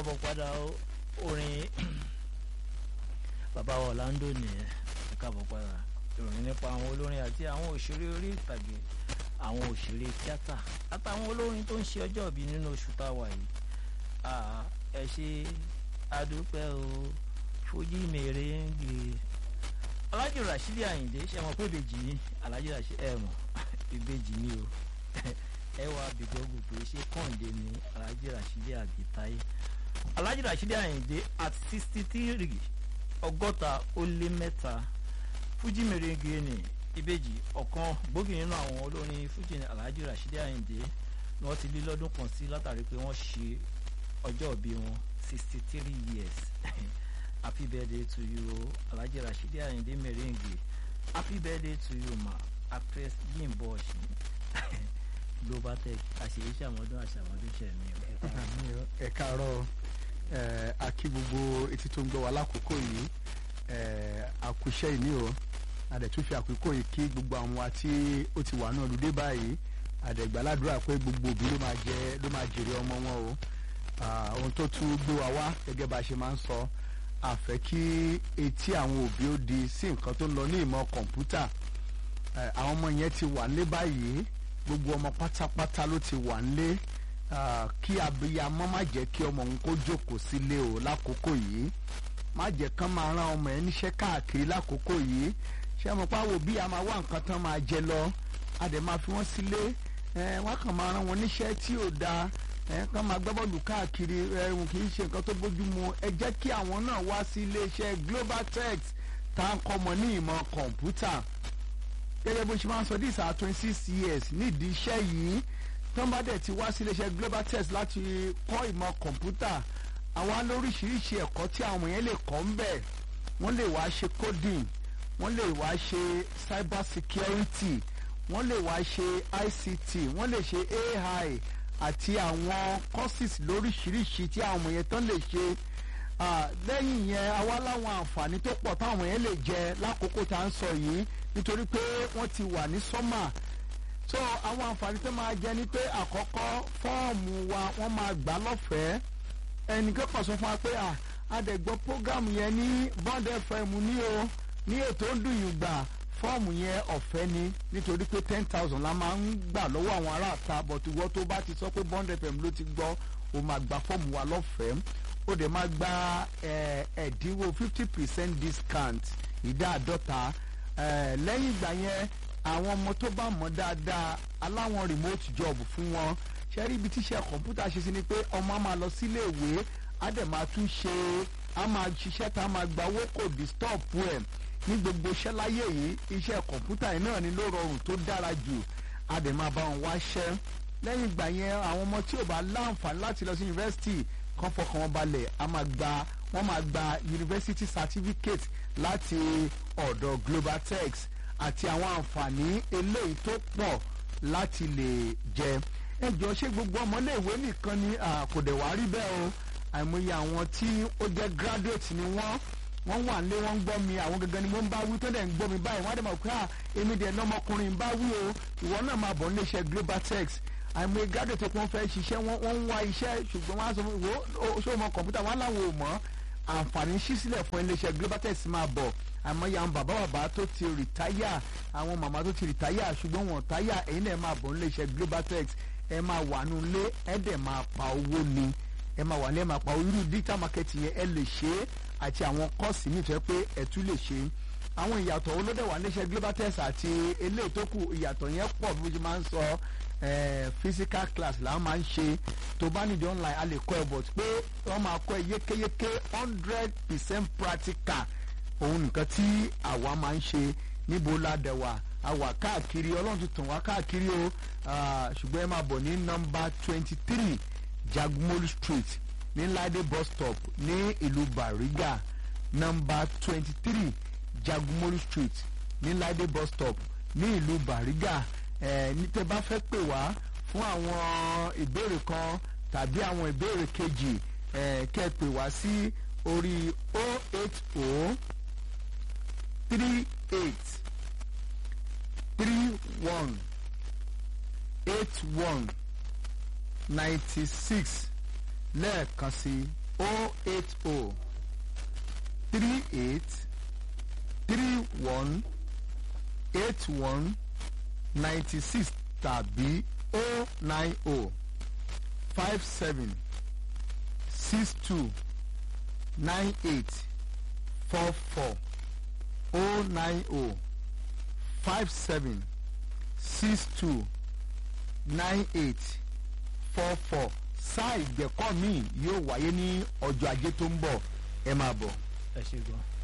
káàbọ̀ padà orin bàbá wa Orlando nìyẹn ẹ káàbọ̀ padà ìròyìn nípa àwọn olórin àti àwọn òṣèré orí ìtàgé àwọn òṣèré tíátà àtàwọn olórin tó ń ṣe ọjọ́ ìbí nínú oṣù tá a wà yìí ẹ ṣe adúpẹ́ o fojú mèrè ń gbé Alhaji Rasheed Ayinde ṣe mọ̀ pé ìbejì ni Alhaji Rasheed ẹ mọ̀ ìbejì ni o ẹ wá bìgọ́gù pé ṣé kọ́ńdé ni Alhaji Rasheed àbí Táyé Alhaji Rasheed Ayinde at sixty three ọgọ́ta ó lé mẹ́ta fújì mèrèǹgè ni ìbejì ọ̀kan gbòógì nínú àwọn olórin fújì ní Alhaji Rasheed Ayinde ni wọ́n ti lé lọ́dún kan sí látàrí pé wọ́n ṣe ọjọ́ ìbí wọn sixty three years happy birthday to you Alhaji Rasheed Ayinde mèrèǹgè happy birthday to you ma actress Bimbo Oshin global tech àṣeyí ṣàmọdún àṣàmọdún ṣẹmí o. ẹ káàárọ̀ a kí gbogbo etí tó ń gbọ́ wa lákòókò yìí àkùṣe ìní o àdẹ̀tún fi àkókò yìí kí gbogbo àwọn wa tí ó ti wà náà lùdé báyìí àdẹ̀gbàládùra pé gbogbo òbí ló máa jẹ ló máa jèrè ọmọ wọn o ohun tó tún gbé wa wá gẹ́gẹ́ bá a ṣe máa ń sọ àfẹ́ kí etí àwọn òbí ó di sí nǹkan tó ń lọ ní ìmọ̀ kọ̀ǹpútà àwọn ọmọ yẹn ti wà nílé báyìí gbogbo ọmọ pátápátá ló ti wà nílé kí abiyamọ má jẹ́ kí ọmọ òun kó jókòó sílé o lákòókò yìí má jẹ́ kán máa rán ọmọ ẹ̀ níṣẹ́ káàkiri lákòókò yìí ṣé mo pa wo bí a máa wá nǹkan tán máa jẹ lọ a dẹ̀ máa fi wọ́n sílé wọ́n kàn máa rán wọn níṣẹ́ tí ò dáa kán máa gbá bọ́ọ̀lù káàkiri ẹ̀hún kì í ṣe nǹkan tó bójú mu ẹ jẹ́ kí àwọn náà wá sí iléeṣẹ́ Global Tech tá à ń kọ́ ọmọ ní ìmọ̀ kọ̀ǹpútà gẹ́gẹ́ bó ṣe máa ń sọ this are twenty six years nídìí iṣẹ́ yìí tán bá dẹ̀ ti wá sí iléeṣẹ́ Global Tech láti kọ́ ìmọ̀ kọ̀ǹpútà àwa lóríṣiríṣi ẹ̀kọ́ tí àwọn yẹn lè kọ́ ń bẹ̀ wọ́n lè wá ṣe coding wọ́n lè wá ṣe cyber security wọ́n lè wá ṣe ICT wọ́n lè ṣe AI àti àwọn courses lóríṣiríṣi tí àwọn yẹn tán lè ṣe lẹ́yìn yẹn àwa láwọn àǹfààní tó pọ̀ táwọn yẹn lè jẹ lákòókò tá à ń sọ yìí nítorí pé wọ́n ti wà ní sọ́mà so àwọn àǹfààní tó máa jẹ ni pé àkọ́kọ́ fọ́ọ̀mù wa wọ́n máa gbà lọ́fẹ̀ẹ́ ẹnìkan kan sọ fún wa pé àdẹ̀gbọ́ program yẹn ní Bond FM ní o ní ètò ń dùn yìí gbà fọ́ọ̀mù yẹn ọ̀fẹ́ ni nítorí pé ten thousand la máa ń gbà lọ́wọ́ àwọn aráàta but ìwọ tó bá ti sọ pé Bond FM ló ti gbọ́ o máa gba fọ́ọ̀mù wa lọ́fẹ̀ẹ́ o dẹ̀ máa gba ẹ̀ẹ́dínwó fifty percent discount ìdá àádọ́ta lẹ́yìn ìgbà yẹn àwọn ọmọ tó bá mọ̀ dáadáa aláwọn remote job fún wọn ṣe rí ibi tíṣẹ́ kọ̀ǹpútà ṣe sí ni pé ọmọ á máa lọ sílé ìwé á dẹ̀ máa tún ṣe á máa ṣiṣẹ́ tá a máa gba owó kò disturb ẹ̀ ní gbogbo iṣẹ́ láyé yìí iṣẹ́ kọ̀ǹpútà yìí náà ni ló rọrùn tó dára jù á dẹ̀ máa bá wọn wáṣẹ́ lẹ́yìn ìgbà yẹn àwọn ọmọ tí ò bá láǹfààní láti lọ sí yunifásitì kan fọkàn wọn balẹ̀ á máa gba wọ́n máa gba university certificate láti ọ̀dọ̀ Global Tech àti àwọn àǹfààní eléyìí tó pọ̀ láti lè jẹ ẹ jọ ṣé gbogbo ọmọléèwé nìkan ni kò dẹ̀ wá rí bẹ́ẹ̀ o àìmọye àwọn tí ó jẹ́ graduate ni wọ́n wọ́n wà nílé wọ́n ń gbọ́ mi àwọn gangan ni mo ń bá wí tó dẹ̀ ń gbọ́ mi báyìí wọ́n á dẹ̀ mọ̀ pé à èmi dẹ̀ lọ́mọkùnrin ń bá wí o ìwọ náà máa bọ̀ níléeṣẹ́ Global Tech àìmọye graduate tó wọ́n fẹ́ ṣiṣẹ́ wọ́n ń wá iṣẹ́ ṣùgbọ́n wọ́n á sọ fún mi wo ṣé o mọ kọ̀ǹpútà wọn láwọn ò mọ̀ àǹfààní ṣí sílẹ̀ fún iléeṣẹ́ Global Tech máa bọ̀ àmọ́yà àwọn bàbá bàbá tó ti rìtáyà àwọn màmá tó ti rìtáyà ṣùgbọ́n wọn táyà ẹ̀yin náà máa bọ̀ nílé iṣẹ́ Global Tech ẹ máa wà nù lé ẹ dẹ̀ máa pa owó ni ẹ máa wà ní ẹ máa pa irú digital marketing yẹn ẹ lè ṣe é àti àwọn kọ́ọ̀sì míì tó yẹ pé ẹ tún lè ṣe àwọn ìyàtọ̀ olódè wà níṣẹ́ Global Tech àti eléyìí tó kù ìyàtọ̀ yẹn pọ̀ bí mo ṣe máa ń sọ physical class làwọn máa ń ṣe tó bá nídìí online a lè kọ́ ẹ but pé wọ́n máa kọ́ ẹ yékéyéké hundred percent practical òun nìkan tí àwa máa ń ṣe níbo la dẹ̀ wà àwa káàkiri ọlọ́run ti tàn wá káàkiri o ṣùgbọ́n ẹ máa bọ̀ ní nọ́mbà twenty three Jagmolu street ní Lade bus stop ní ìlú Bariga nọ́mbà twenty three Jagmolu street ní Lade bus stop ní ìlú Bariga ẹ ní tẹ́ bá fẹ́ pè wá fún àwọn ìbéèrè kan tàbí àwọn ìbéèrè kejì ẹ kẹ́ pè wá sí orí o eight o three eight three one eight one ninety six lẹ́ẹ̀kan sí o eight o three eight three one eight one ninety six tàbí o nine o five seven six two nine eight four four o nine o five seven six two nine eight four four sáà ìgbẹ́kọ̀ míì yóò wáyé ní ọjọ́ ajé tó ń bọ̀ ẹ máa bọ̀. ẹ ṣe gan.